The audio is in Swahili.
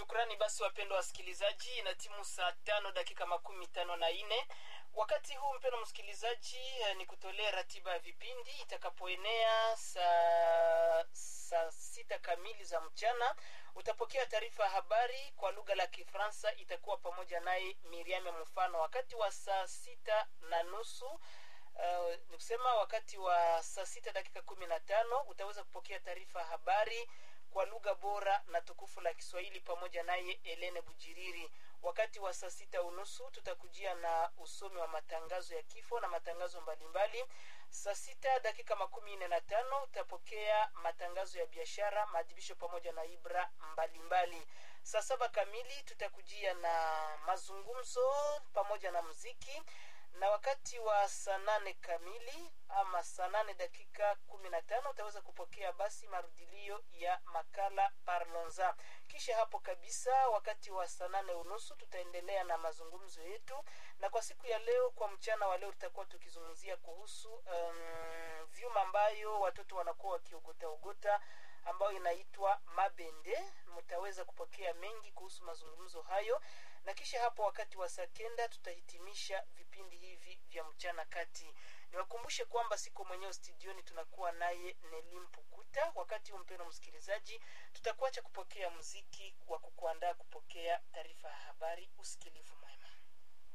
Shukrani basi wapendwa wasikilizaji, na timu saa tano dakika makumi tano na nne wakati huu mpendwa msikilizaji, eh, ni kutolea ratiba ya vipindi itakapoenea saa saa sita kamili za mchana utapokea taarifa ya habari kwa lugha la Kifaransa, itakuwa pamoja naye Miriam Mfano. Wakati wa saa sita na nusu uh, ni kusema wakati wa saa sita dakika kumi na tano utaweza kupokea taarifa ya habari kwa lugha bora na tukufu la Kiswahili pamoja naye Elene Bujiriri. Wakati wa saa sita unusu tutakujia na usomi wa matangazo ya kifo na matangazo mbalimbali. Saa sita dakika makumi nne na tano utapokea matangazo ya biashara, maadhibisho pamoja na ibra mbalimbali. Saa saba kamili tutakujia na mazungumzo pamoja na muziki na wakati wa saa nane kamili ama saa nane dakika kumi na tano utaweza kupokea basi marudilio ya makala Parlonza. Kisha hapo kabisa, wakati wa saa nane unusu tutaendelea na mazungumzo yetu, na kwa siku ya leo, kwa mchana wa leo, tutakuwa tukizungumzia kuhusu um, vyuma ambayo watoto wanakuwa wakiogota ogota ambayo inaitwa mabende. Mtaweza kupokea mengi kuhusu mazungumzo hayo, na kisha hapo wakati wa saa kenda tutahitimisha vipindi hivi vya mchana kati. Niwakumbushe kwamba siko mwenyewe studioni, tunakuwa naye Nelim Pukuta. Wakati huu mpendwa msikilizaji, tutakuacha kupokea muziki wa kukuandaa kupokea taarifa ya habari. Usikilivu mwema.